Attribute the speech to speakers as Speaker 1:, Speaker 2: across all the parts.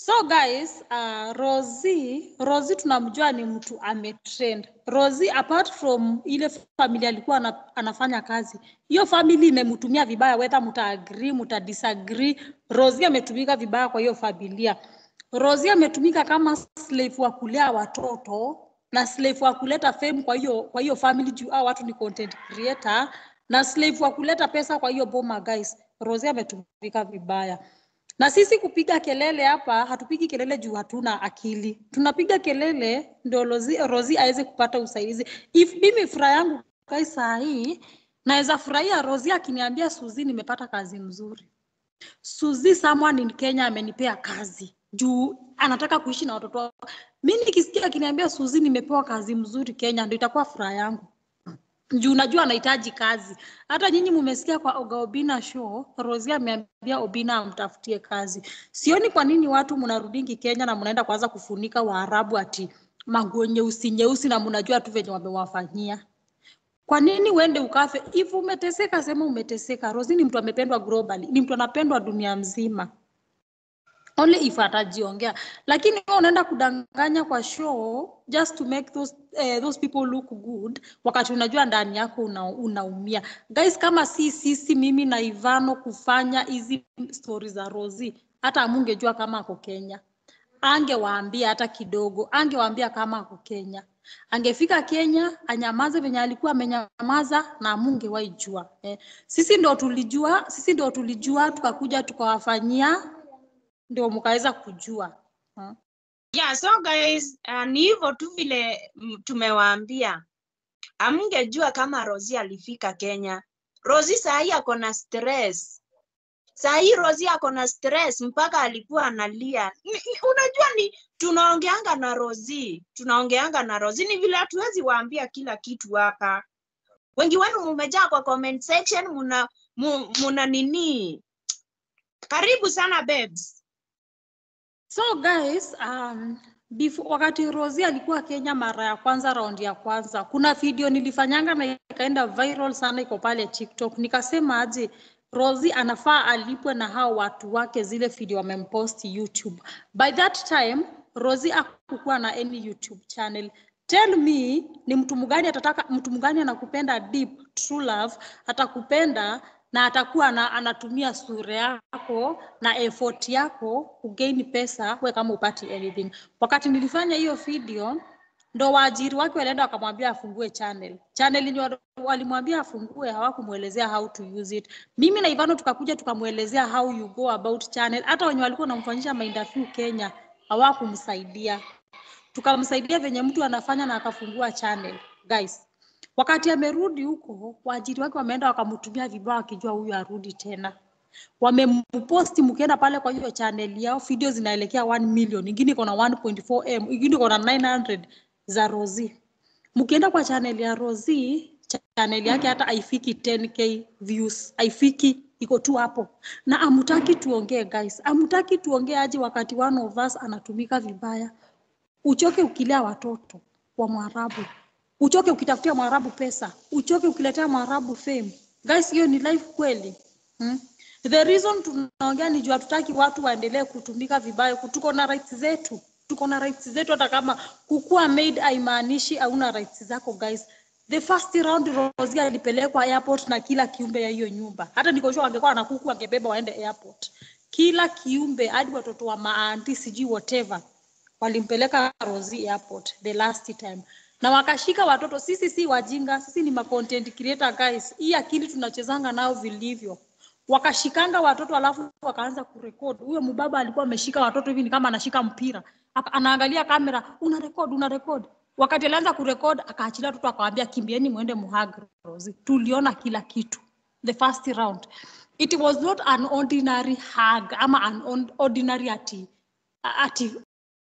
Speaker 1: So guys, uh, Rosie, Rosie tunamjua ni mtu ametrend. Rosie apart from ile familia alikuwa ana, anafanya kazi, hiyo family imemtumia vibaya, whether mta agree, mta disagree. Rosie ametumika vibaya kwa hiyo familia. Rosie ametumika kama slave wa kulea watoto na slave wa kuleta fame kwa hiyo kwa hiyo family juu hao watu ni content creator na slave wa kuleta pesa kwa hiyo boma guys. Rosie ametumika vibaya. Na sisi kupiga kelele hapa, hatupigi kelele juu hatuna akili. Tunapiga kelele ndio Rozi, Rozi aweze kupata usaidizi. If mimi furaha yangu kai saa hii naweza furahia Rozi akiniambia Suzi, nimepata kazi mzuri. Suzi, someone in Kenya amenipea kazi juu anataka kuishi na watoto wao. Mimi nikisikia akiniambia Suzi, nimepewa kazi mzuri Kenya, ndio itakuwa furaha yangu juu najua anahitaji kazi. Hata nyinyi mumesikia kwa Oga Obina show, Rosie ameambia Obina amtafutie kazi. Sioni kwa nini watu mnarudingi Kenya na mnaenda kwanza kufunika Waarabu ati manguo nyeusi nyeusi na mnajua tu venye wamewafanyia. Kwa nini uende ukafe? If umeteseka sema umeteseka. Rosie ni mtu amependwa globally, ni mtu anapendwa dunia mzima only if atajiongea, lakini wewe unaenda kudanganya kwa show just to make those, eh, those people look good, wakati unajua ndani yako una, unaumia. Guys, kama si sisi mimi na Ivano kufanya hizi stori za Rosie, hata amungejua kama ako Kenya, angewaambia hata kidogo, angewaambia kama ako Kenya. Angefika Kenya anyamaze venye alikuwa amenyamaza na amungewahi jua. Eh, sisi ndo tulijua, sisi ndo tulijua tukakuja tukawafanyia ndio mkaweza kujua huh?
Speaker 2: Yeah, so guys, uh, ni hivyo tu vile mm, tumewaambia. Amngejua kama Rosie alifika Kenya. Rosie saa hii ako na stress. Saa hii Rosie ako na stress mpaka alikuwa analia. Ni- ni- Unajua ni tunaongeanga na Rosie, tunaongeanga na Rosie ni vile hatuwezi waambia kila kitu hapa. Wengi wenu mumejaa kwa comment section muna mu- muna nini. Karibu sana babes.
Speaker 1: So guys, um, before, wakati Rosie alikuwa Kenya mara ya kwanza, raundi ya kwanza, kuna video nilifanyanga na ikaenda viral sana, iko pale TikTok. Nikasema aje Rosie anafaa alipwe na hao watu wake zile video wamempost YouTube. By that time Rosie hakukuwa na any YouTube channel. Tell me ni mtu mgani atataka, mtu mgani anakupenda deep true love, atakupenda na atakuwa na, anatumia sura yako na effort yako kugain pesa, we kama upati anything. Wakati nilifanya hiyo video ndo waajiri wake walienda wakamwambia afungue channel. Channel yenye wali- walimwambia afungue hawakumwelezea how to use it. Mimi na Ivano tukakuja tukamwelezea how you go about channel. Hata wenye walikuwa wanamfanyisha mainterview Kenya hawakumsaidia. Tukamsaidia venye mtu anafanya na akafungua channel. Guys, wakati amerudi huko, waajiri wake wameenda wakamtumia vibaya wakijua huyu arudi tena wamemposti mkienda pale kwa hiyo channel yao video zinaelekea 1 million ingine iko na 1.4 m ingine iko na 900 za Rosie mkienda kwa channel ya Rosie channel yake hata haifiki 10k views haifiki iko tu hapo na amutaki tuongee guys amutaki tuongee aje wakati one of us anatumika vibaya uchoke ukilea watoto wa Mwarabu, uchoke ukitafutia Mwarabu pesa, uchoke ukiletea Mwarabu fame. Guys, hiyo ni life kweli hmm? The reason tunaongea ni juu hatutaki watu waendelee kutumika vibaya. Tuko na rights zetu, tuko na rights zetu, hata kama kukuwa maid haimaanishi hauna rights zako guys. The first round Rosie alipelekwa airport na kila kiumbe ya hiyo nyumba. Hata niko sure angekuwa na kuku angebeba waende airport. Kila kiumbe hadi watoto wa maanti sijui whatever walimpeleka Rosie airport the last time na wakashika watoto. Sisi si wajinga, sisi ni ma content creator guys. Hii akili tunachezanga nao vilivyo. Wakashikanga watoto alafu wakaanza kurekod. Huyo mbaba alikuwa ameshika watoto hivi ni kama anashika mpira, Aka- anaangalia kamera, una record, una record. Wakati alianza kurekod, akaachilia watoto akawaambia, kimbieni muende muhag Rosie. Tuliona kila kitu the first round. It was not an ordinary hug ama an on- ordinary ati ati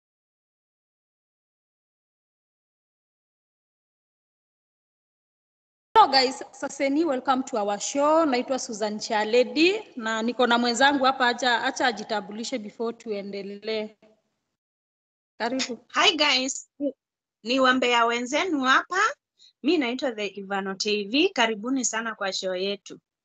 Speaker 1: Hello guys, saseni welcome to our show. Naitwa Susan Chaledi na niko na mwenzangu hapa, acha acha ajitambulishe before tuendelee. Karibu.
Speaker 2: Hi guys, ni wambea wenzenu hapa. Mi naitwa The Ivano TV. Karibuni sana kwa show yetu.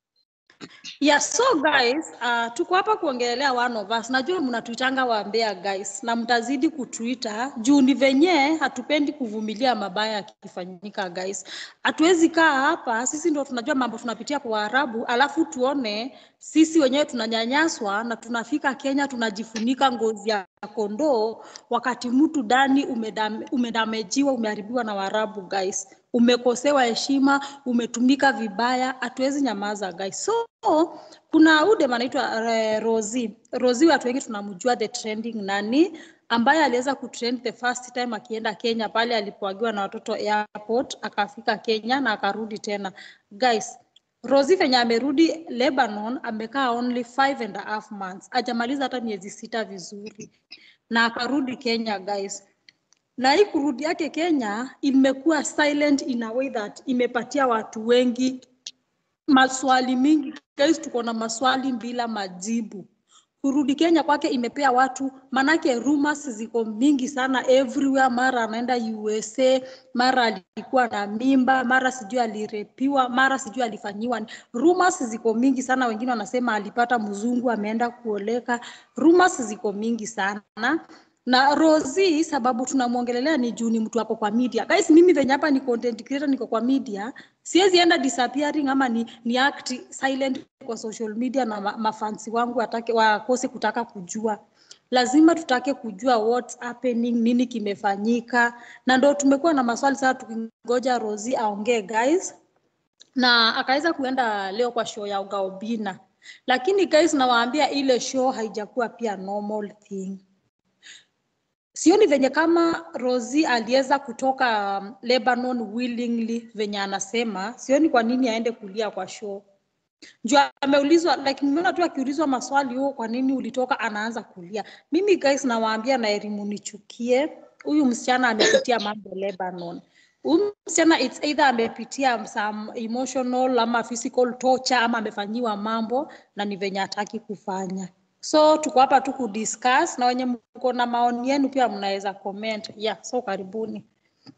Speaker 1: Yeah, so guys, uh, tuko hapa kuongelelea one of us. Najua mnatuitanga wambea guys, na mtazidi kutuita juu ni venye hatupendi kuvumilia mabaya yakifanyika guys. Hatuwezi kaa hapa, sisi ndo tunajua mambo tunapitia kwa Waarabu, alafu tuone sisi wenyewe tunanyanyaswa na tunafika Kenya tunajifunika ngozi ya kondoo, wakati mtu ndani umedame, umedamejiwa, umeharibiwa na Waarabu guys umekosewa heshima, umetumika vibaya, hatuwezi nyamaza guys. So kuna udem anaitwa eh, Rozi. Rozi watu wengi tunamjua the trending nani ambaye aliweza kutrend the first time akienda Kenya pale alipoagiwa na watoto airport, akafika Kenya na akarudi tena. Guys, Rozi venye amerudi Lebanon amekaa only five and a half months, hajamaliza hata miezi sita vizuri, na akarudi Kenya guys na hii kurudi yake Kenya imekuwa silent in a way that imepatia watu wengi maswali mingi. Guys, tuko na maswali bila majibu. Kurudi Kenya kwake imepea watu, manake rumors ziko mingi sana everywhere. Mara anaenda USA, mara alikuwa na mimba, mara sijui alirepiwa, mara sijui alifanyiwa. ni- Rumors ziko mingi sana, wengine wanasema alipata mzungu ameenda kuoleka. Rumors ziko mingi sana na Rozi sababu tunamwongelelea ni juu ni mtu hapo kwa media. Guys, mimi venye hapa ni content creator niko kwa media, siwezi enda disappearing ama ni, ni act silent kwa social media na ma, mafansi wangu watake wakose kutaka kujua. Lazima tutake kujua what's happening, nini kimefanyika, na ndo tumekuwa na maswali sana tukingoja Rozi aongee guys na akaweza kuenda leo kwa show ya Ugaobina, lakini guys, nawaambia ile show haijakuwa pia normal thing sioni venye kama Rozi aliweza kutoka um, Lebanon willingly venye anasema, sioni kwa nini aende kulia kwa show. Juu ameulizwa like, nimeona tu akiulizwa maswali huo, kwa nini ulitoka, anaanza kulia. Mimi guys, nawaambia na elimu nichukie, huyu msichana amepitia mambo Lebanon. Huyu msichana it's either amepitia some emotional ama physical torture ama amefanyiwa mambo na ni venye hataki kufanya. So tuko hapa tu kudiscuss na wenye mko na maoni yenu pia mnaweza comment. Yeah, so karibuni.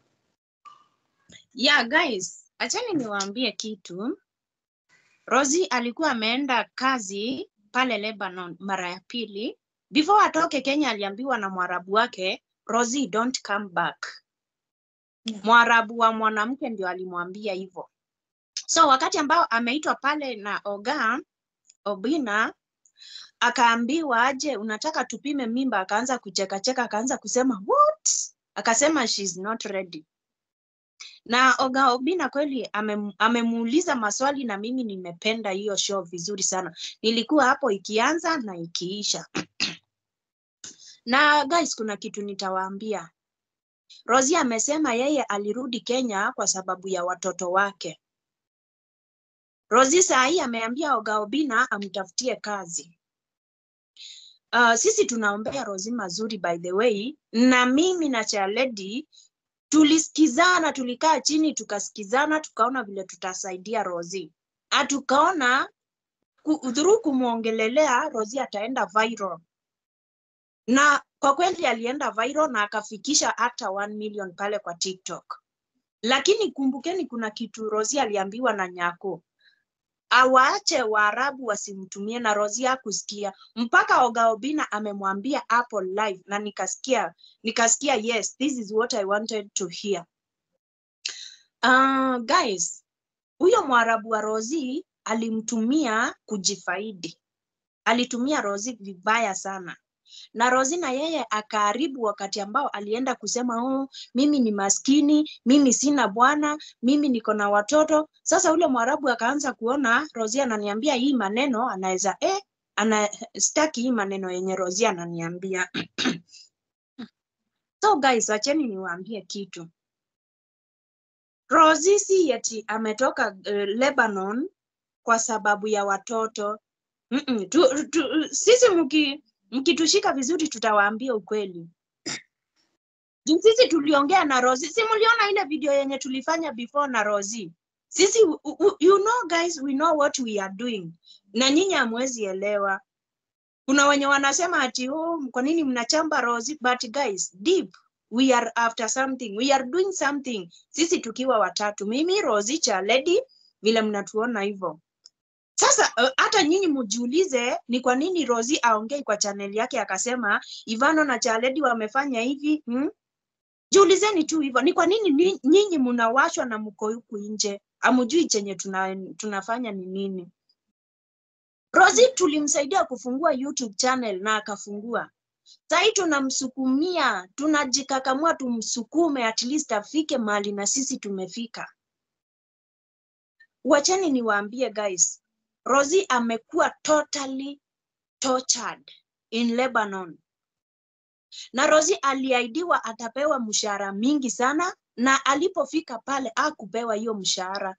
Speaker 2: Yeah, guys, achani niwaambie kitu. Rosie alikuwa ameenda kazi pale Lebanon mara ya pili. Before atoke Kenya aliambiwa na Mwarabu wake, Rosie don't come back.
Speaker 1: Yeah.
Speaker 2: Mwarabu wa mwanamke ndio alimwambia hivyo. So wakati ambao ameitwa pale na Oga Obina akaambiwa aje, unataka tupime mimba, akaanza kuchekacheka, akaanza kusema what? Akasema she's not ready. Na Oga Obina kweli amem- amemuuliza maswali na mimi nimependa hiyo show vizuri sana. Nilikuwa hapo ikianza na ikiisha. Na guys, kuna kitu nitawaambia. Rosie amesema yeye alirudi Kenya kwa sababu ya watoto wake. Rosie saa hii ameambia Oga Obina amtafutie kazi. Uh, sisi tunaombea Rosie mazuri by the way, na mimi na Chaledi tulisikizana, tulikaa chini tukasikizana, tukaona vile tutasaidia Rosie. Ah, tukaona ku- through kumwongelelea Rosie ataenda viral, na kwa kweli alienda viral na akafikisha hata 1 million pale kwa TikTok. Lakini kumbukeni, kuna kitu Rosie aliambiwa na Nyako awaache Waarabu wasimtumie, na Rosie hakusikia mpaka Oga Obina amemwambia hapo live, na nikasikia nikasikia, yes this is what I wanted to hear. Uh, guys, huyo Mwarabu wa Rosie alimtumia kujifaidi, alitumia Rosie vibaya sana na Rosie na yeye akaharibu wakati ambao alienda kusema oh, mimi ni maskini, mimi sina bwana, mimi niko na watoto. Sasa ule Mwarabu akaanza kuona Rosie ananiambia hii maneno, anaweza eh, ana staki hii maneno yenye Rosie ananiambia. So guys, acheni niwaambie kitu. Rosie si eti ametoka uh, Lebanon kwa sababu ya watoto. Mm -mm. Tu, tu, sisi mki mkitushika vizuri tutawaambia ukweli. Juu sisi tuliongea na Rosie. Si mliona ile video yenye tulifanya before na Rosie? Sisi u- u- you know guys, we know what we are doing. Na nyinyi hamwezi elewa. Kuna wenye wanasema ati oh, kwa nini mnachamba Rosie? But guys, deep we are after something. We are doing something. Sisi tukiwa watatu. Mimi, Rosie, Chaledi, vile mnatuona hivyo. Sasa uh, hata nyinyi mjiulize ni kwa nini Rosie aongei kwa chaneli yake akasema Ivano na Chaledi wamefanya hivi hmm? Jiulizeni tu hivyo, ni kwa nini ni- nyinyi mnawashwa na mko huku nje, amjui chenye tuna, tunafanya ni nini? Rosie tulimsaidia kufungua YouTube channel na akafungua. Sahii tunamsukumia, tunajikakamua tumsukume at least afike mahali na sisi tumefika. Wacheni niwaambie guys, Rosie amekuwa totally tortured in Lebanon. Na Rosie aliahidiwa atapewa mshahara mingi sana na alipofika pale hakupewa hiyo mshahara.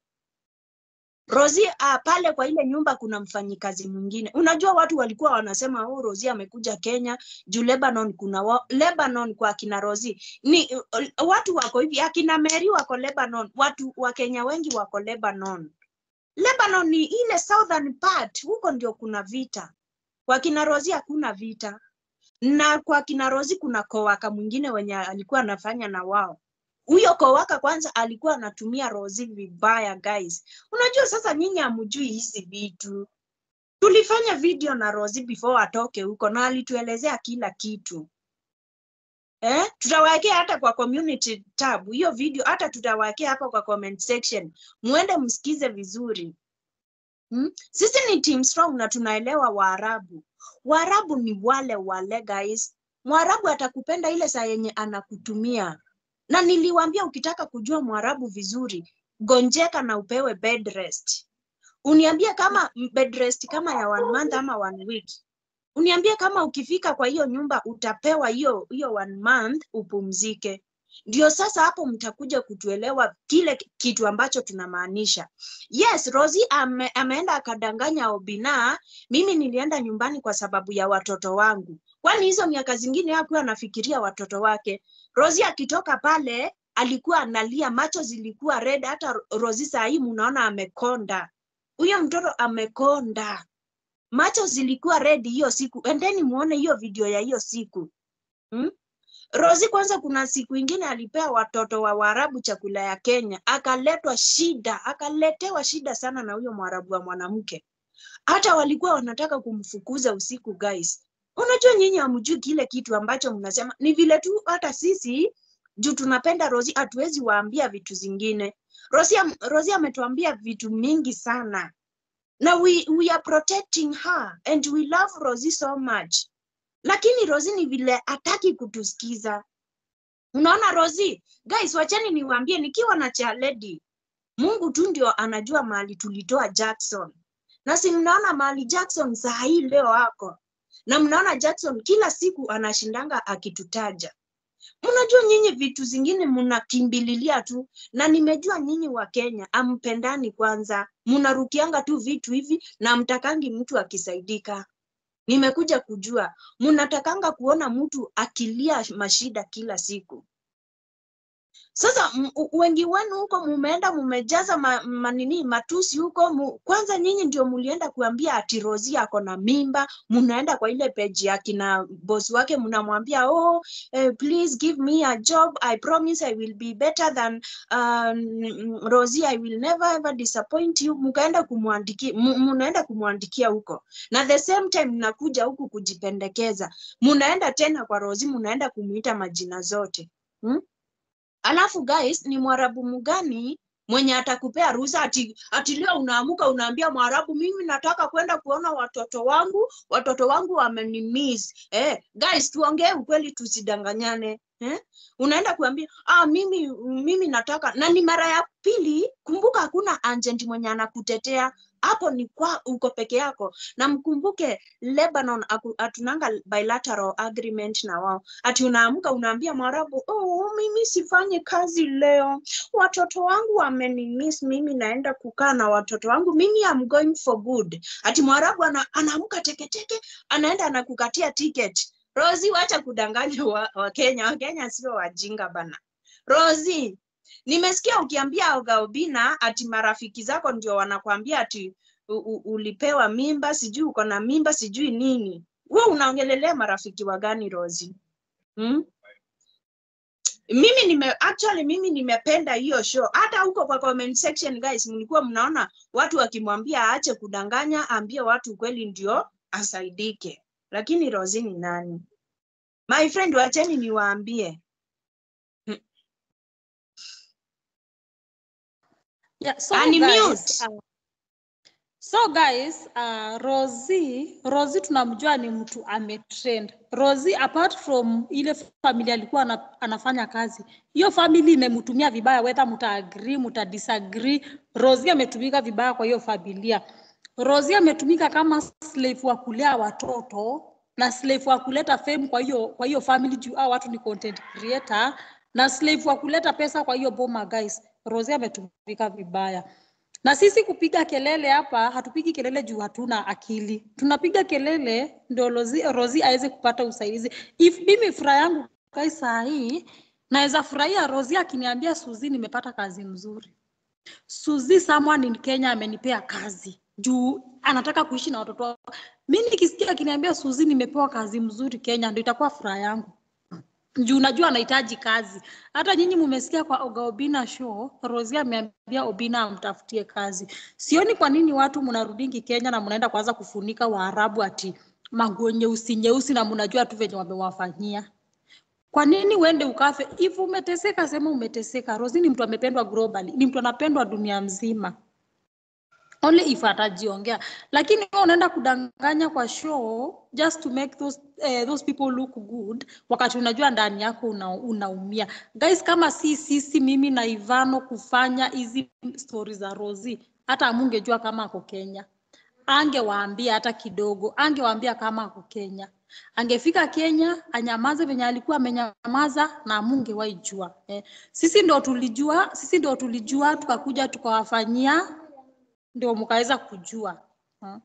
Speaker 2: Rosie uh, pale kwa ile nyumba kuna mfanyikazi mwingine. Unajua watu walikuwa wanasema oh, Rosie amekuja Kenya juu Lebanon kuna wa, Lebanon kwa akina Rosie ni uh, watu wako hivi, akina Mary wako Lebanon, watu wa Kenya wengi wako Lebanon. Lebanon ni ile southern part, huko ndio kuna vita. Kwa kina Rosie hakuna vita, na kwa kina Rosie kuna kowaka mwingine wenye alikuwa anafanya na wao. Huyo kowaka kwanza alikuwa anatumia Rosie vibaya guys. Unajua sasa nyinyi hamjui hizi vitu. Tulifanya video na Rosie before atoke huko na alituelezea kila kitu. Eh, tutawawekea hata kwa community tab hiyo video, hata tutawawekea hapa kwa comment section, muende msikize vizuri. Hmm? Sisi ni team strong na tunaelewa Waarabu. Waarabu ni wale wale guys. Mwarabu atakupenda ile saa yenye anakutumia, na niliwaambia ukitaka kujua Mwarabu vizuri, gonjeka na upewe bed rest. Uniambie kama bed rest kama ya one month ama one week. Uniambie kama ukifika kwa hiyo nyumba utapewa hiyo hiyo one month upumzike. Ndio sasa hapo mtakuja kutuelewa kile kitu ambacho tunamaanisha. Yes, Rosie ame, ameenda akadanganya Obina, mimi nilienda nyumbani kwa sababu ya watoto wangu. Kwani hizo miaka zingine hakuwa anafikiria watoto wake. Rosie akitoka pale alikuwa analia, macho zilikuwa red. Hata Rosie saa hii mnaona amekonda, huyo mtoto amekonda, macho zilikuwa red hiyo siku. Endeni muone hiyo video ya hiyo siku hmm? Rosie kwanza, kuna siku ingine alipea watoto wa Waarabu chakula ya Kenya, akaletwa shida, akaletewa shida sana na huyo Mwarabu wa mwanamke. Hata walikuwa wanataka kumfukuza usiku guys. Unajua nyinyi hamjui kile kitu ambacho mnasema, ni vile tu hata sisi juu tunapenda Rosie hatuwezi waambia vitu zingine. Rosie, Rosie ametuambia vitu mingi sana na we, we are protecting her and we love Rosie so much lakini Rosie ni vile hataki kutusikiza. Unaona Rosie, guys, wachani niwaambie, nikiwa na Chaledi, Mungu tu ndio anajua mahali tulitoa Jackson, na si mnaona mahali Jackson saa hii leo ako na mnaona Jackson kila siku anashindanga akitutaja. Mnajua nyinyi vitu zingine mnakimbililia tu, na nimejua nyinyi wa Kenya ampendani kwanza, mnarukianga tu vitu hivi na mtakangi mtu akisaidika nimekuja kujua mnatakanga kuona mtu akilia mashida kila siku. Sasa m- u- wengi wenu huko mumeenda mumejaza ma, manini matusi huko mu, kwanza nyinyi ndio mulienda kuambia ati Rosie ako na mimba, munaenda kwa ile page ya kina boss wake mnamwambia oh, eh, please give me a job I promise I will be better than um, Rosie I will never ever disappoint you. Mukaenda kumwandikia mu- munaenda kumwandikia huko na the same time mnakuja huku kujipendekeza, munaenda tena kwa Rosie, munaenda kumuita majina zote hmm? Alafu guys, ni mwarabu mgani mwenye atakupea ruhusa ati, ati leo unaamuka unaambia mwarabu, mimi nataka kwenda kuona watoto wangu, watoto wangu wamenimiss. Eh, guys, tuongee ukweli, tusidanganyane. Eh? Unaenda kuambia ah, mimi mimi nataka na ni mara ya pili. Kumbuka hakuna agent mwenye anakutetea hapo, ni kwa uko peke yako, na mkumbuke Lebanon aku- hatunanga bilateral agreement na wao ati unaamka unaambia Mwarabu, oh, mimi sifanyi kazi leo, watoto wangu wamenimiss, mimi naenda kukaa na watoto wangu, mimi am going for good. Ati Mwarabu ana, anaamka teketeke, anaenda anakukatia ticket. Rosie, wacha kudanganya wa, wa Kenya. Wakenya sio wajinga bana. Rosie, nimesikia ukiambia Oga Obina ati marafiki zako ndio wanakwambia ati u, u, ulipewa mimba, sijui uko na mimba, sijui nini. Wewe unaongelelea marafiki wa gani Rosie? Hmm? mimi nime actually mimi nimependa hiyo show. Hata huko kwa comment section guys, mlikuwa mnaona watu wakimwambia aache kudanganya, ambie watu ukweli ndio asaidike. Lakini Rosie ni nani? My friend, wacheni niwaambie.
Speaker 1: Yeah, so
Speaker 2: Unmute.
Speaker 1: guys, uh, so guys, uh, Rosie, Rosie tunamjua ni mtu ametrend. Rosie apart from ile familia alikuwa ana, anafanya kazi, hiyo family imemtumia vibaya, whether mta agree, mta disagree. Rosie ametumika vibaya kwa hiyo familia. Rosie ametumika kama slave wa kulea watoto na slave wa kuleta fame kwa hiyo kwa hiyo family juu hao watu ni content creator na slave wa kuleta pesa kwa hiyo boma guys. Rosie ametumika vibaya. Na sisi kupiga kelele hapa, hatupigi kelele juu hatuna akili. Tunapiga kelele ndio Rosie, Rosie aweze kupata usaidizi. If mimi furaha yangu kai saa hii naweza furahia Rosie akiniambia Suzi, nimepata kazi mzuri. Suzi someone in Kenya amenipea kazi juu anataka kuishi na watoto wake. Mimi nikisikia akiniambia Suzi, nimepewa kazi mzuri Kenya, ndio itakuwa furaha yangu juu unajua anahitaji kazi. Hata nyinyi mumesikia kwa Oga Obina show, Rosie ameambia Obina amtafutie kazi. Sioni kwa nini watu mnarudingi Kenya na mnaenda kwanza kufunika Waarabu ati manguo nyeusi nyeusi na mnajua tu venye wamewafanyia. Kwa nini uende ukafe? If umeteseka sema umeteseka. Rosie ni mtu amependwa globally, ni mtu anapendwa dunia mzima only if atajiongea, lakini wewe unaenda kudanganya kwa show just to make those, eh, those people look good, wakati unajua ndani yako una, unaumia. Guys, kama si sisi mimi na Ivano kufanya hizi stori za Rosie, hata amungejua kama ako Kenya, angewaambia hata kidogo, angewaambia kama ako Kenya. Angefika Kenya anyamaze venye alikuwa amenyamaza na amungewahi jua eh. Sisi ndo tulijua, sisi ndo tulijua tukakuja tukawafanyia ndio mkaweza kujua hmm.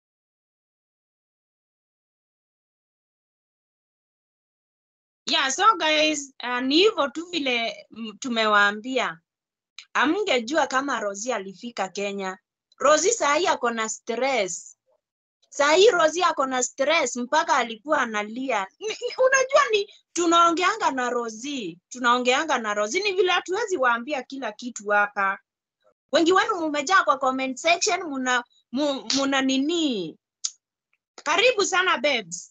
Speaker 2: Yeah, so guys, uh, ni hivyo tu vile mm, tumewaambia. Amngejua kama Rosie alifika Kenya. Rosie saa hii ako na stress. Saa hii Rosie ako na stress mpaka alikuwa analia. Ni, ni, unajua ni tunaongeanga na Rosie, tunaongeanga na Rosie ni vile hatuwezi waambia kila kitu hapa. Wengi wenu mumejaa kwa comment section muna mu, muna nini. Karibu sana babes.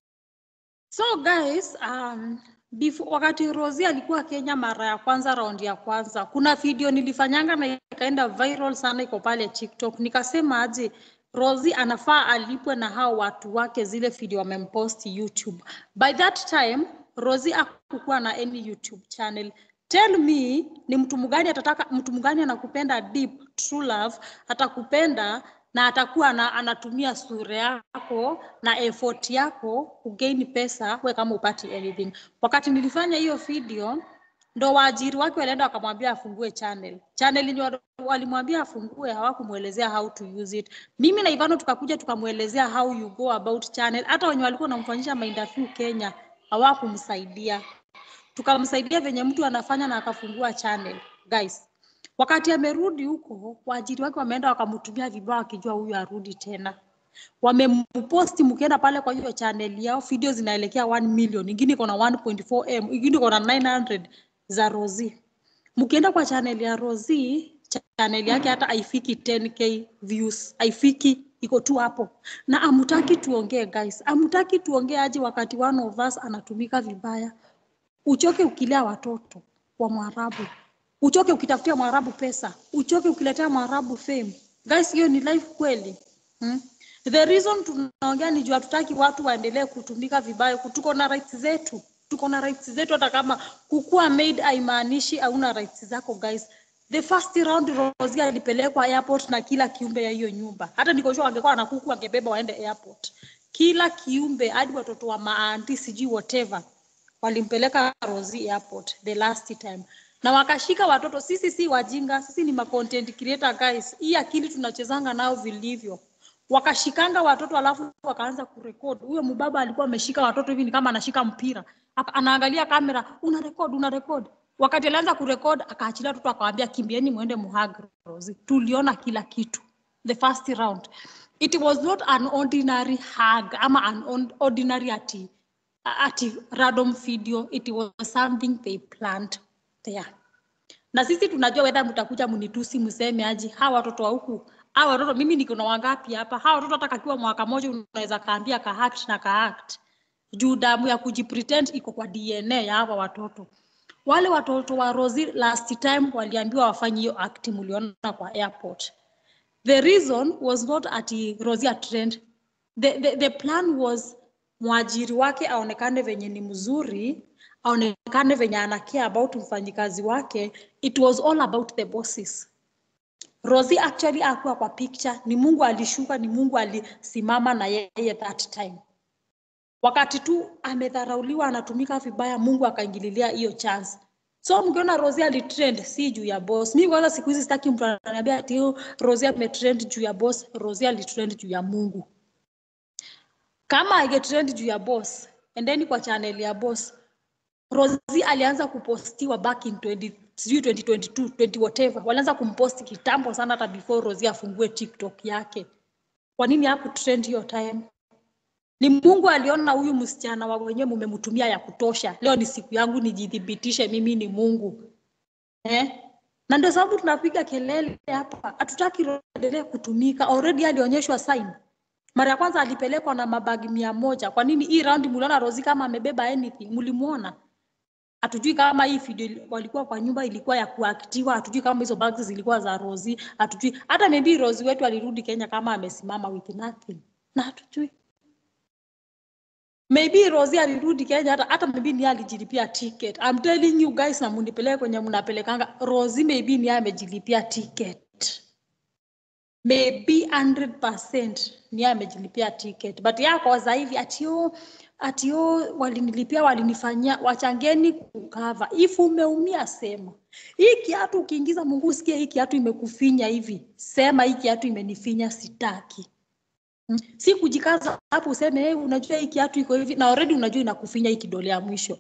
Speaker 1: So guys, um, before, wakati Rosie alikuwa Kenya mara ya kwanza, raundi ya kwanza, kuna video nilifanyanga na ikaenda viral sana, iko pale TikTok. Nikasema aje Rosie anafaa alipwe na hao watu wake zile video wamempost YouTube. By that time Rosie hakukuwa na any YouTube channel. Tell me ni mtu mgani atataka, mtu mgani anakupenda deep true love, atakupenda na atakuwa na, anatumia sura yako na effort yako kugain pesa, we kama upati anything. Wakati nilifanya hiyo video ndo waajiri wake walienda wakamwambia afungue channel. Channel yenye wa- walimwambia afungue hawakumwelezea how to use it. Mimi na Ivano tukakuja tukamwelezea how you go about channel. Hata wenye walikuwa wanamfanyisha mainterview Kenya hawakumsaidia tukamsaidia venye mtu anafanya na akafungua channel guys. Wakati amerudi huko, waajiri wake wameenda wakamtumia vibaya, wakijua huyu arudi tena. Wamemposti, mkienda pale kwa hiyo channel yao, video zinaelekea 1 million, ingine iko na 1.4 m, ingine iko na 900 za Rosie. Mkienda kwa channel ya Rosie, channel yake hata haifiki 10k views, haifiki iko tu hapo, na amutaki tuongee guys, amutaki tuongee aje wakati one of us anatumika vibaya uchoke ukilea watoto wa Mwarabu, uchoke ukitafutia Mwarabu pesa, uchoke ukiletea Mwarabu fame. Guys, hiyo ni life kweli hmm? The reason tunaongea ni juu hatutaki watu waendelee kutumika vibaya. Tuko na rights zetu, tuko na rights zetu, hata kama kukuwa maid haimaanishi hauna rights zako guys. The first round Rosie alipelekwa airport na kila kiumbe ya hiyo nyumba. Hata niko sure angekuwa na kuku angebeba waende airport. Kila kiumbe hadi watoto wa maanti sijui whatever walimpeleka Rosie airport the last time na wakashika watoto. Sisi si wajinga, sisi ni ma content creator guys. Hii akili tunachezanga nao vilivyo. Wakashikanga watoto alafu wakaanza kurekod. Huyo mbaba alikuwa ameshika watoto hivi ni kama anashika mpira, Aka- anaangalia kamera, una record, una record. Wakati alianza kurekod, akaachilia watoto akawaambia, kimbieni mwende muhag Rosie. Tuliona kila kitu the first round. It was not an ordinary hug ama an on- ordinary ati ati random video it was something they planned there na sisi tunajua whether mtakuja mnitusi mseme aje hawa watoto wa huku hawa watoto mimi niko na wangapi hapa hawa watoto hata kakiwa mwaka moja unaweza kaambia kaact na kaact juu damu ya kujipretend iko kwa dna ya hawa watoto wale watoto wa rosi last time waliambiwa wafanye hiyo act mliona kwa airport the reason was not ati rosi trend the, the, the plan was mwajiri wake aonekane venye ni mzuri aonekane venye ana care about mfanyikazi wake it was all about the bosses rosi actually akuwa kwa picture ni mungu alishuka ni mungu alisimama na yeye that time wakati tu amedharauliwa anatumika vibaya mungu akaingililia hiyo chance so mkiona rosi alitrend si juu ya boss mi kwanza siku hizi sitaki mtu ananiambia ati "Oh, rosi ametrend juu ya boss rosi alitrend juu ya mungu kama angetrend juu ya boss endeni kwa channel ya boss rosi alianza kupostiwa back in 20 sijui 2022 20 whatever walianza kumposti kitambo sana hata before rosi afungue tiktok yake kwa nini hakutrend hiyo time ni mungu aliona huyu msichana wa wenyewe mumemtumia ya kutosha leo ni siku yangu nijithibitishe mimi ni mungu eh? na ndio sababu tunapiga kelele hapa hatutaki Roho endelee kutumika already alionyeshwa sign mara ya kwanza alipelekwa na mabagi mia moja kwa nini hii raundi muliona rosi kama amebeba anything mlimwona hatujui kama hii video ili- walikuwa kwa nyumba ilikuwa ya kuaktiwa hatujui kama hizo bags zilikuwa za rosi hatujui hata maybe rosi wetu alirudi kenya kama amesimama with nothing na hatujui maybe rosi alirudi kenya hata hata maybe ni yeye alijilipia ticket I'm telling you guys na munipeleke kwenye mnapelekanga rosi maybe ni yeye amejilipia ticket maybe 100% ni yeye amejilipia ticket but yako sasa hivi atio atio walinilipia walinifanyia wachangeni kukava if umeumia sema hii kiatu ukiingiza mungu usikie hii kiatu imekufinya hivi sema hii kiatu imenifinya sitaki Mm. si kujikaza hapo useme hey, unajua hii kiatu iko hivi na already unajua inakufinya hii kidole ya mwisho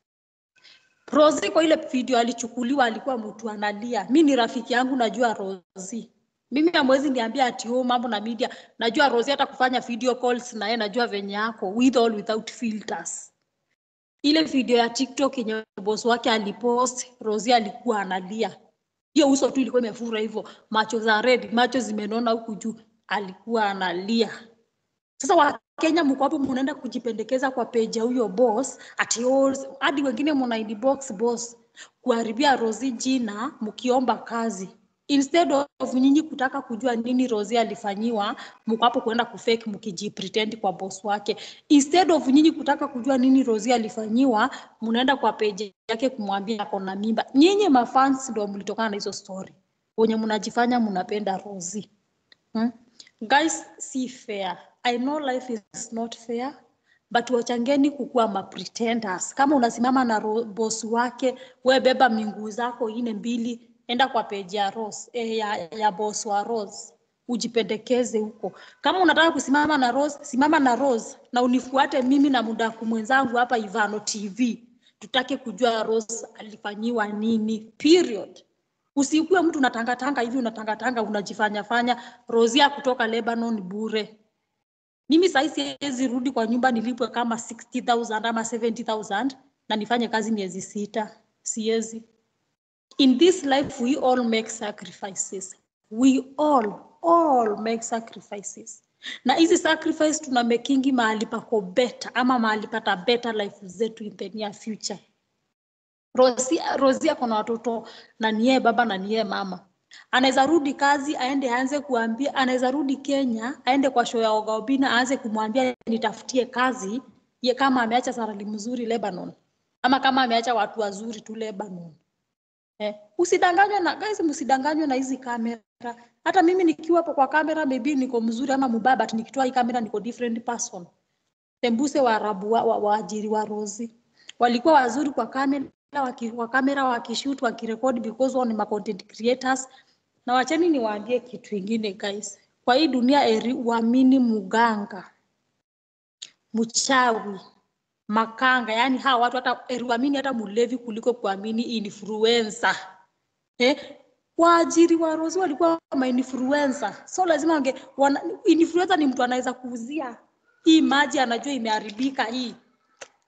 Speaker 1: Rosi kwa ile video alichukuliwa alikuwa mtu analia. Mi ni rafiki yangu najua Rosi. Mimi hamwezi niambia ati oh, mambo na media. Najua Rosi hata kufanya video calls na yeye najua venye yako with or without filters. Ile video ya TikTok yenye boss wake alipost, Rosi alikuwa analia. Hiyo uso tu ilikuwa imefura hivyo, macho za red, macho zimenona huku juu, alikuwa analia. Sasa Wakenya mko hapo mnaenda kujipendekeza kwa page ya huyo boss ati oh, hadi wengine mna inbox boss kuharibia Rosi jina mkiomba kazi. Instead of nyinyi kutaka kujua nini Rosi alifanyiwa, mko hapo kuenda kufake mkijipretend kwa boss wake. Instead of nyinyi kutaka kujua nini Rosi alifanyiwa, mnaenda kwa page yake kumwambia ako na mimba. Nyinyi mafans ndio mlitokana na hizo story. Wenye mnajifanya mnapenda Rosi. Hmm? Guys, si fair. I know life is not fair, but wachangeni kukuwa ma pretenders. Kama unasimama na ro- boss wake, we beba minguu zako ine mbili, enda kwa page ya Rose, eh, ya, ya boss wa Rose ujipendekeze huko. Kama unataka kusimama na Rose, simama na Rose na unifuate mimi na mudaku mwenzangu hapa Ivano TV. Tutake kujua Rose alifanyiwa nini. Period. Usikuwe mtu unatangatanga hivi unatangatanga unajifanya fanya Rosia kutoka Lebanon bure. Mimi sasa siwezi rudi kwa nyumba nilipwe kama 60,000 ama 70,000 na nifanye kazi miezi sita. Siwezi. In this life we all make sacrifices. We all all make sacrifices. Na hizi sacrifice tuna makingi mahali pako better ama mahali pata better life zetu in the near future. Rosia, Rosia kuna watoto na niye baba na niye mama. Anaweza rudi kazi aende aanze kuambia, anaweza rudi Kenya aende kwa show ya Oga Obina aanze kumwambia nitafutie kazi ye kama ameacha sarali mzuri Lebanon ama kama ameacha watu wazuri tu Lebanon. Eh, usidanganywe na guys, msidanganywe na hizi kamera. Hata mimi nikiwa hapo kwa kamera maybe niko mzuri ama mubaya, but nikitoa hii kamera niko different person. Tembuse Waarabu wa, wa, waajiri wa Rosi walikuwa wazuri kwa kamera, waki, kwa kamera wakishoot wakirekodi because wao ni ma content creators. Na wacheni niwaambie kitu ingine guys, kwa hii dunia eri uamini muganga, mchawi, makanga, yani hawa watu hata eri uamini hata mulevi kuliko kuamini influencer. Eh, waajiri wa Rosi walikuwa ma influencer, so lazima wange wana, influencer ni mtu anaweza kuuzia hii maji, anajua imeharibika hii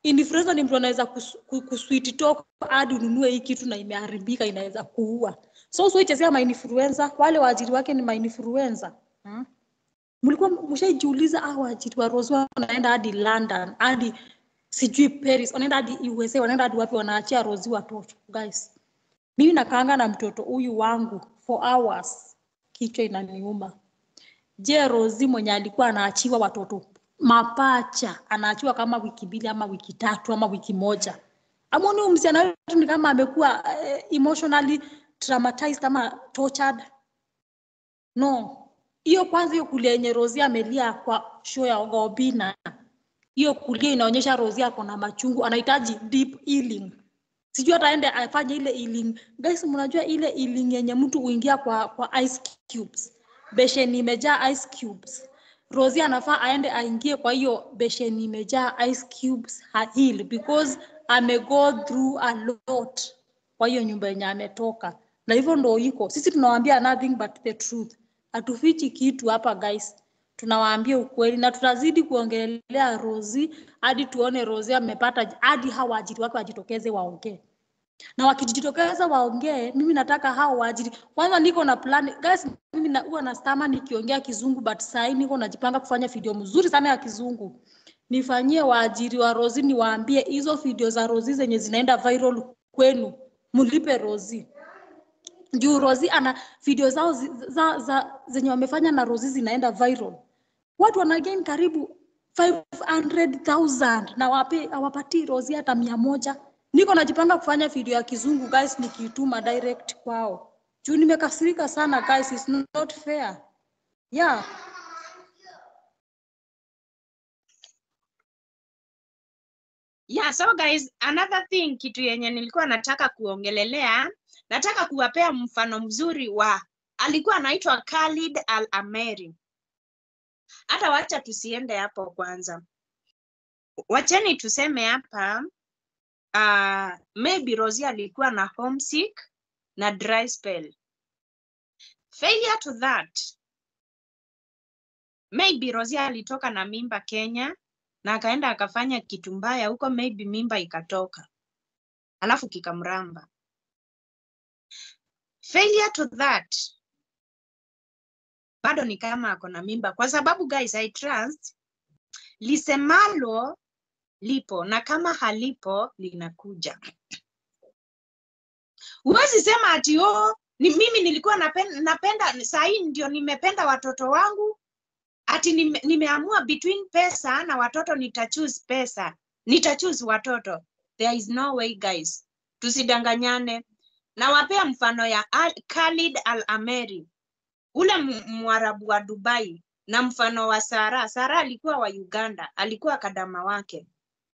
Speaker 1: influencer ni mtu anaweza kus- ku- kusweet talk hadi ununue hii kitu na imeharibika inaweza kuua so usichezea mainfluencer wale waajiri wake ni mainfluencer hmm? mlikuwa mshaijiuliza ah waajiri wa Rose wanaenda hadi London hadi sijui Paris wanaenda hadi USA wanaenda hadi wapi wanaachia Rose watoto guys mimi nakaanga na mtoto huyu wangu for hours kichwa inaniuma je Rozi mwenye alikuwa anaachiwa watoto mapacha anaachiwa kama wiki mbili ama wiki tatu ama wiki moja amoni huyu msichana wetu ni kama amekuwa eh, emotionally traumatized ama tortured no hiyo kwanza hiyo kulia yenye Rozi amelia kwa show ya Ogobina hiyo kulia inaonyesha Rozi ako na machungu anahitaji deep healing sijui hata aende afanye ile healing guys mnajua ile healing yenye mtu huingia kwa kwa ice cubes besheni imejaa ice cubes Rosie anafaa aende aingie kwa hiyo besheni imejaa ice cubes ha heal because ame go through a lot kwa hiyo nyumba yenye ametoka na hivyo ndo iko sisi tunawaambia nothing but the truth hatufichi kitu hapa guys tunawaambia ukweli na tutazidi kuongelea Rosie hadi tuone Rosie amepata hadi hao waajiri wake wajitokeze waongee na wakijitokeza waongee, mimi nataka hao waajiri kwanza. Niko na plan guys, mimi na, huwa na stama nikiongea kizungu, but saa hii niko najipanga kufanya video mzuri sana ya kizungu, nifanyie waajiri wa Rozi, niwaambie hizo video za Rozi zenye zinaenda viral kwenu, mlipe Rozi juu Rozi ana video zao zi, za, za, zenye wamefanya na Rozi zinaenda viral, watu wana gain karibu 500,000 na wape hawapatii Rozi hata mia moja. Niko najipanga kufanya video ya kizungu guys, nikiituma direct kwao juu nimekasirika sana guys, it's not fair. Yeah.
Speaker 2: Yeah, so guys, another thing kitu yenye nilikuwa nataka kuongelelea, nataka kuwapea mfano mzuri wa alikuwa anaitwa Khalid Al Ameri. Hata wacha tusiende hapo kwanza. Wacheni tuseme hapa uh, maybe Rosie alikuwa na homesick na dry spell. Failure to that. Maybe Rosie alitoka na mimba Kenya na akaenda akafanya kitu mbaya huko, maybe mimba ikatoka, alafu kikamramba. Failure to that bado ni kama ako na mimba, kwa sababu guys, I trust lisemalo lipo na kama halipo linakuja. Huwezi sema ati oh, ni mimi nilikuwa napenda, napenda saa hii ndio nimependa watoto wangu ati nime, nimeamua between pesa na watoto nitachoose pesa nitachoose watoto there is no way guys tusidanganyane nawapea mfano ya Al, Khalid Al Ameri ule mwarabu wa Dubai na mfano wa Sara Sara alikuwa wa Uganda alikuwa kadama wake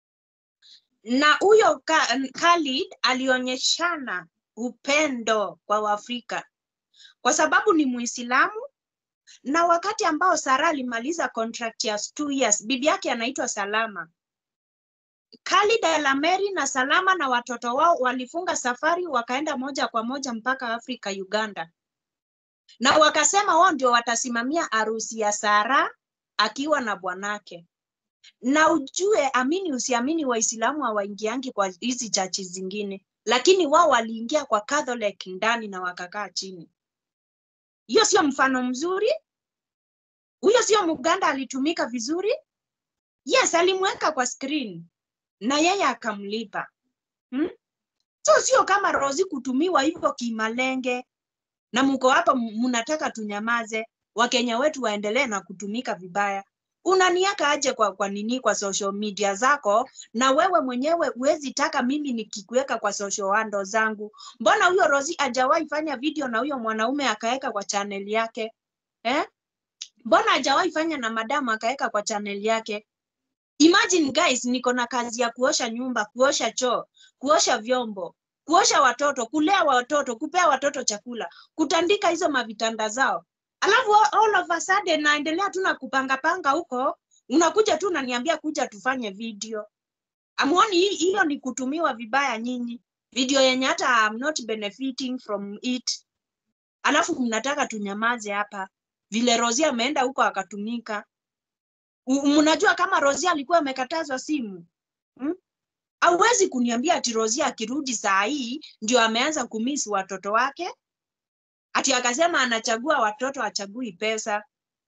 Speaker 2: na huyo Khalid alionyeshana upendo kwa Waafrika kwa sababu ni Muislamu na wakati ambao Sara alimaliza contract ya two years, bibi yake anaitwa Salama. Khalid Al-Ameri na Salama na watoto wao walifunga safari wakaenda moja kwa moja mpaka Afrika, Uganda, na wakasema wao ndio watasimamia harusi ya Sara akiwa na bwanake. Na ujue, amini usiamini, Waislamu hawaingiangi kwa hizi chachi zingine, lakini wao waliingia kwa Catholic ndani na wakakaa chini. Hiyo sio mfano mzuri? Huyo sio Muganda alitumika vizuri? Yes, alimweka kwa screen na yeye akamlipa hmm? So sio kama Rozi kutumiwa hivyo kimalenge, na mko hapa mnataka tunyamaze, Wakenya wetu waendelee na kutumika vibaya. Unaniaka aje kwa, kwa nini kwa social media zako, na wewe mwenyewe huwezi taka mimi nikikuweka kwa social handle zangu? Mbona huyo Rozi hajawahi fanya video na huyo mwanaume akaweka kwa channel yake eh? Mbona hajawahi fanya na madamu akaweka kwa channel yake? Imagine guys, niko na kazi ya kuosha nyumba, kuosha choo, kuosha vyombo, kuosha watoto, kulea watoto, kupea watoto chakula, kutandika hizo mavitanda zao, alafu all of a sudden naendelea tu na kupangapanga huko, unakuja tu unaniambia kuja tufanye video. Amuoni hiyo ni kutumiwa vibaya nyinyi, video yenye hata I'm not benefiting from it, alafu mnataka tunyamaze hapa vile Rosie ameenda huko akatumika. Mnajua kama Rosie alikuwa amekatazwa simu hmm? Hauwezi kuniambia ati Rosie akirudi saa hii ndio ameanza kumisi watoto wake, ati akasema anachagua watoto, achagui pesa.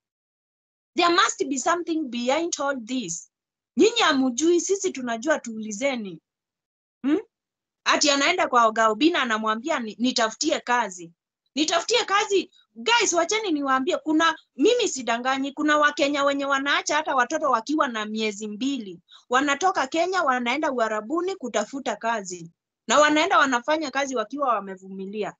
Speaker 2: There must be something behind all this. Nyinyi hamujui, sisi tunajua, tuulizeni. Hmm? Ati anaenda kwa Oga Obina anamwambia ni- nitafutie kazi, nitafutie kazi. Guys, wacheni niwaambie, kuna mimi sidanganyi, kuna Wakenya wenye wanaacha hata watoto wakiwa na miezi mbili, wanatoka Kenya wanaenda Uarabuni kutafuta kazi, na wanaenda wanafanya kazi wakiwa wamevumilia.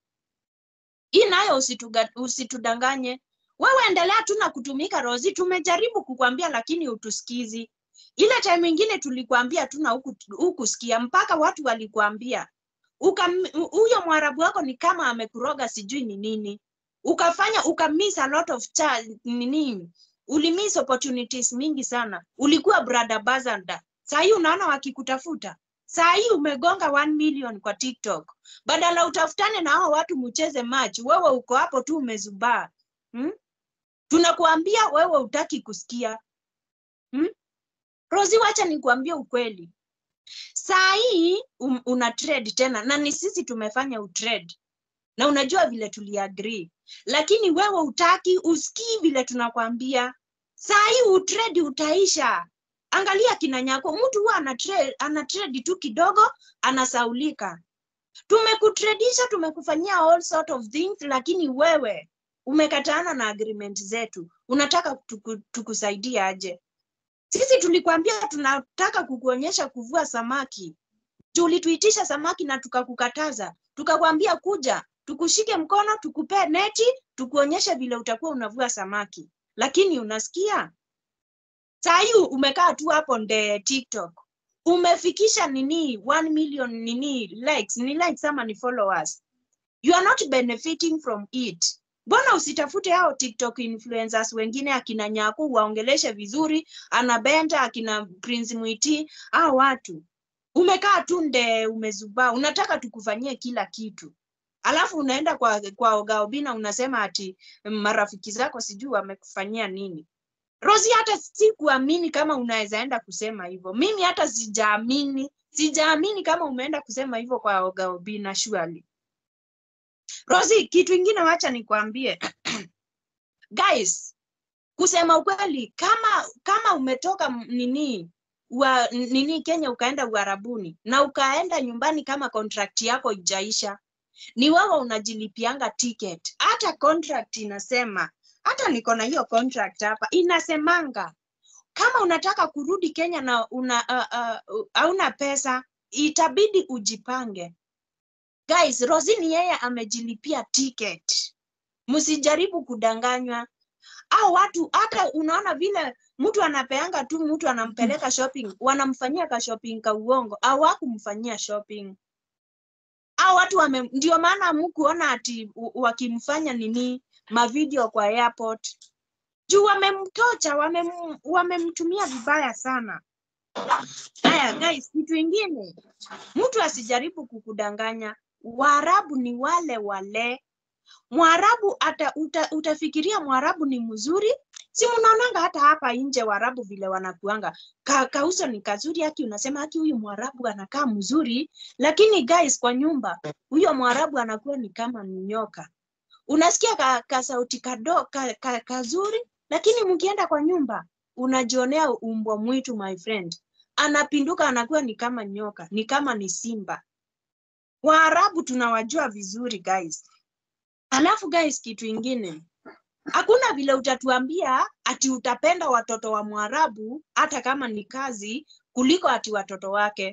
Speaker 2: Hii nayo usituga- usitudanganye. Wewe endelea tu na kutumika Rozi, tumejaribu kukwambia lakini utusikizi. Ile time ingine tulikuambia tu na huku hukusikia, mpaka watu walikuambia Ukam- huyo mwarabu wako ni kama amekuroga sijui ni nini, ukafanya ukamiss a lot of cha, nini, ulimiss opportunities mingi sana. Ulikuwa brother Bazanda, saa hii unaona wakikutafuta saa hii umegonga 1 million kwa TikTok, badala utafutane na hao watu mcheze match, wewe uko hapo tu umezubaa hmm? Tunakuambia wewe utaki kusikia hmm? Rozi, wacha nikuambie ukweli, saa hii um, una trade tena na ni sisi tumefanya utrade na unajua vile tuliagree, lakini wewe utaki usikii vile tunakwambia. Saa hii utrade utaisha. Angalia kina Nyako, mtu huwa ana trade, ana trade tu kidogo anasaulika. Tumekutradisha, tumekufanyia all sort of things, lakini wewe umekataana na agreement zetu. Unataka tuku, tukusaidie aje? Sisi tulikwambia tunataka kukuonyesha kuvua samaki. Tulituitisha samaki na tukakukataza, tukakwambia kuja tukushike mkono, tukupee neti, tukuonyeshe vile utakuwa unavua samaki, lakini unasikia? Saa hii umekaa tu hapo nde TikTok umefikisha nini 1 million nini likes, ni likes ama ni followers, you are not benefiting from it. Mbona usitafute hao TikTok influencers wengine akina Nyaku waongeleshe vizuri, anabenda akina Prince Mwiti, hao watu umekaa tu nde umezubaa, unataka tukufanyie kila kitu, alafu unaenda kwa, kwa Oga Obina unasema ati mm, marafiki zako sijui wamekufanyia nini. Rosi, hata sikuamini kama unaweza enda kusema hivyo. Mimi hata sijaamini, sijaamini kama umeenda kusema hivyo kwa Oga Obina surely. Rosi, kitu ingine wacha nikwambie guys, kusema ukweli, kama kama umetoka m- nini wa nini Kenya ukaenda Uarabuni na ukaenda nyumbani kama contract yako ijaisha, ni wewe unajilipianga ticket. Hata contract inasema, hata niko na hiyo contract hapa, inasemanga kama unataka kurudi Kenya na una uh, uh, hauna pesa, itabidi ujipange. Guys, Rosini yeye amejilipia ticket, msijaribu kudanganywa au watu hata unaona vile mtu anapeanga tu mtu anampeleka shopping, wanamfanyia ka shopping ka uongo, au hakumfanyia shopping. Au watu wame, ndio maana hamkuona ati u- wakimfanya nini mavideo kwa airport juu wamemtocha, wamem, wamemtumia vibaya sana. Haya guys, kitu ingine, mtu asijaribu kukudanganya. Waarabu ni wale wale Mwarabu ata, uta, utafikiria Mwarabu ni mzuri, si mnaonanga hata hapa nje Waarabu vile wanakuanga ka, kauso ni kazuri, haki unasema haki huyu Mwarabu anakaa mzuri, lakini guys, kwa nyumba huyo Mwarabu anakuwa ni kama ni nyoka. Unasikia ka, ka sauti kado, ka, ka, kazuri, lakini mkienda kwa nyumba unajionea umbwa mwitu my friend, anapinduka anakuwa ni kama nyoka, ni kama ni simba. Waarabu tunawajua vizuri guys. Alafu guys, kitu ingine, hakuna vile utatuambia ati utapenda watoto wa Mwarabu hata kama ni kazi kuliko ati watoto wake.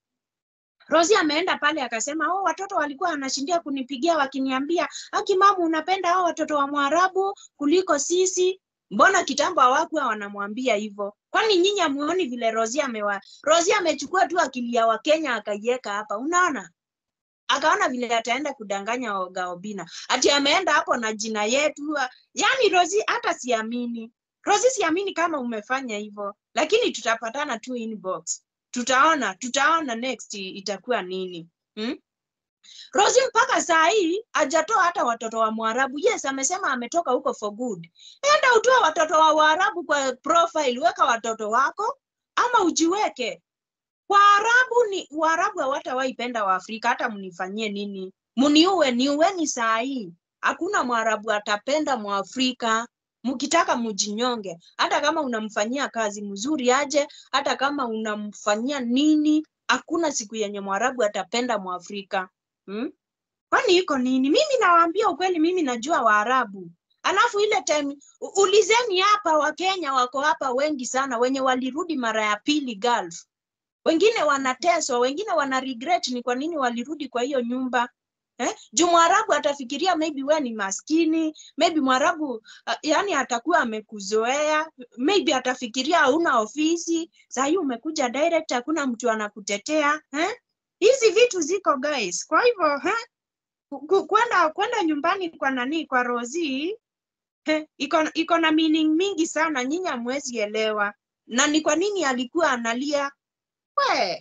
Speaker 2: Rosi ameenda pale akasema, oh, watoto walikuwa wanashindia kunipigia wakiniambia, aki mamu, unapenda hao watoto wa Mwarabu kuliko sisi. Mbona kitambo hawakuwa wanamwambia hivyo? Kwani nyinyi hamuoni vile Rosi amewa Rosi amechukua tu akili ya Wakenya akaiweka hapa, unaona? akaona vile ataenda kudanganya Oga Obina, ati ameenda hapo na jina yetu. Yani Rosi, hata siamini Rosi, siamini kama umefanya hivyo, lakini tutapatana tu inbox, tutaona tutaona next itakuwa nini hmm? Rosi mpaka saa hii hajatoa hata watoto wa Mwarabu. Yes, amesema ametoka huko for good. Enda utoe watoto wa Waarabu kwa profile, weka watoto wako ama ujiweke Waarabu ni Waarabu hawatawahi penda Waafrika hata mnifanyie nini. Mniue niueni saa hii. Hakuna Mwarabu atapenda Mwafrika. Mkitaka mjinyonge, hata kama unamfanyia kazi mzuri aje, hata kama unamfanyia nini, hakuna siku yenye Mwarabu atapenda Mwafrika. Hmm? Kwani iko nini? Mimi nawaambia ukweli, mimi najua Waarabu. Alafu ile time u- ulizeni hapa, Wakenya wako hapa wengi sana wenye walirudi mara ya pili Gulf. Wengine wanateswa, wengine wana regret ni kwa nini walirudi kwa hiyo nyumba. Eh? Juu Mwarabu atafikiria maybe we ni maskini, maybe Mwarabu uh, yani atakuwa amekuzoea, maybe atafikiria hauna ofisi, saa hii umekuja direct, hakuna mtu anakutetea. Eh? Hizi vitu ziko guys. Kwa hivyo eh? ku- ku- kwenda kwenda nyumbani kwa nani kwa Rozi he, iko iko na meaning mingi sana, nyinyi hamwezi elewa. Na ni kwa nini alikuwa analia we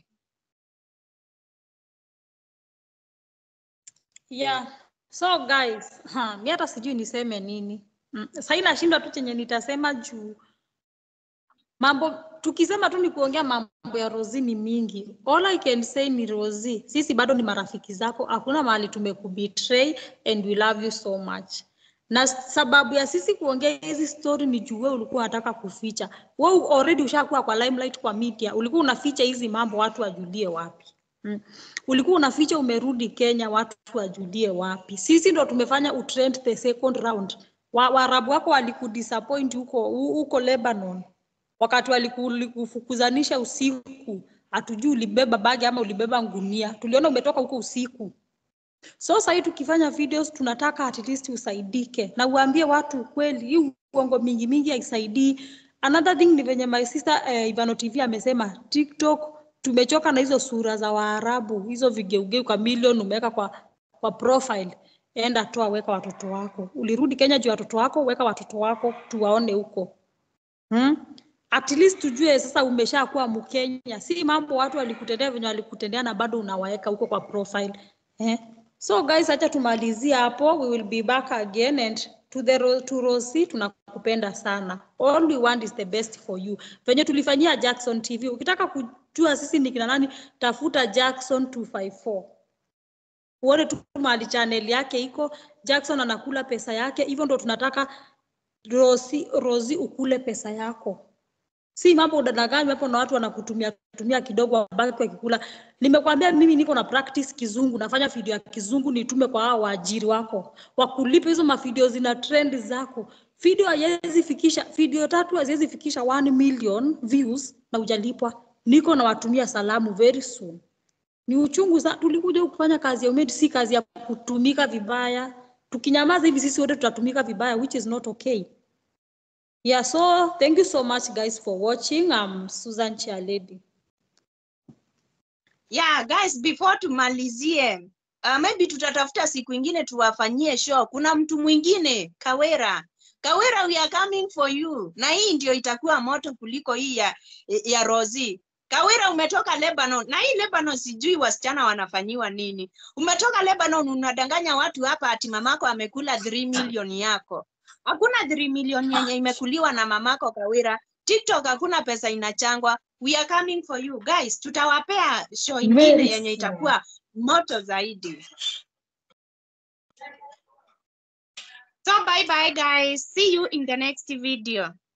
Speaker 1: Yeah. So guys, ha, mi hata sijui niseme nini. Mm. Sasa nashindwa tu chenye nitasema juu mambo tukisema tu ni kuongea mambo ya Rozi ni mingi. All I can say ni Rozi, sisi bado ni marafiki zako, hakuna mahali tumekubetray and we love you so much. Na sababu ya sisi kuongea hizi story ni juu wewe ulikuwa unataka kuficha. Wewe already ushakuwa kwa limelight kwa media, ulikuwa unaficha hizi mambo watu wajulie wapi? Mm. Ulikuwa unaficha umerudi Kenya, watu wajulie wapi? Sisi ndo tumefanya utrend the second round. Wa- Waarabu wako walikudisappoint huko huko Lebanon wakati walikufukuzanisha usiku, hatujui ulibeba bagi ama ulibeba ngunia, tuliona umetoka huko usiku. So sasa hii tukifanya videos tunataka at least usaidike na uambie watu ukweli. Hii uongo mingi mingi haisaidii. Another thing ni venye my sister eh, Ivano TV amesema TikTok tumechoka na hizo sura za Waarabu, hizo vigeugeu kwa milioni umeweka kwa kwa profile. Enda toa, weka watoto wako. Ulirudi Kenya juu ya watoto wako, weka watoto wako tuwaone huko. Hmm? At least tujue sasa umeshakuwa Mkenya, si mambo watu walikutendea venye walikutendea na bado unawaeka huko kwa profile. Eh? So guys, acha tumalizie hapo. We will be back again and to the Ro- to Rosie tunakupenda sana. All we want is the best for you. Venye tulifanyia Jackson TV. Ukitaka kujua sisi ni kina nani, tafuta Jackson 254 uone tu mahali channel yake iko. Jackson anakula pesa yake, hivyo ndo tunataka Rosi, Rosi ukule pesa yako, si mambo udanganywe hapo na watu wanakutumia tumia kidogo wabaki wakikula. Nimekwambia mimi niko na practice kizungu, nafanya video ya kizungu nitume kwa hao waajiri wako wakulipe hizo mavideo zina trend zako. Video haiwezi fikisha video tatu haziwezi fikisha 1 million views na hujalipwa. Niko na watumia salamu very soon. Ni uchungu sana. Tulikuja huku kufanya kazi ya umedi, si kazi ya kutumika vibaya. Tukinyamaza hivi sisi wote tutatumika vibaya, which is not okay. Yeah, so thank you so much guys for watching. I'm Susan Chialedi.
Speaker 2: yeah guys before tumalizie uh, maybe tutatafuta siku ingine tuwafanyie show kuna mtu mwingine kawera kawera we are coming for you na hii ndio itakuwa moto kuliko hii ya, ya rosi kawera umetoka lebanon na hii lebanon sijui wasichana wanafanyiwa nini umetoka lebanon unadanganya watu hapa ati mamako amekula 3 million yako hakuna 3 million yenye imekuliwa na mamako kawera tiktok hakuna pesa inachangwa we are coming for you guys tutawapea show ingine
Speaker 1: Very
Speaker 2: yenye
Speaker 1: soon.
Speaker 2: itakuwa moto zaidi so bye bye guys see you in the next video